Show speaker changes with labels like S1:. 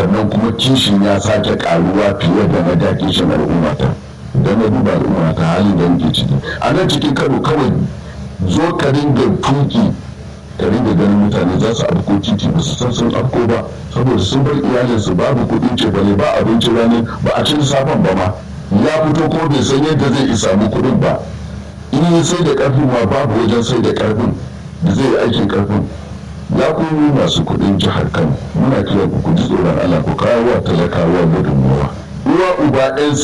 S1: sannan kuma kishin ya sake karuwa fiye da na da kishin al'ummata da na duba al'ummata halin da muke ciki a nan cikin kano kawai zo ka ringa tuki ka ringa ganin mutane za su afko titi ba su san sun afko ba saboda sun bar iyalinsu babu kuɗin ce bane ba abinci rani ba a cin safan ba ma ya fito ko bai san yadda zai samu kuɗin ba in yi sai da ƙarfin ma babu wajen sai da ƙarfin da zai yi aikin ƙarfin ya kuma masu kuɗin jihar kano muna kiran ku ji tsoron allah ku kawo wa talakawa gudunmawa uwa uba ɗan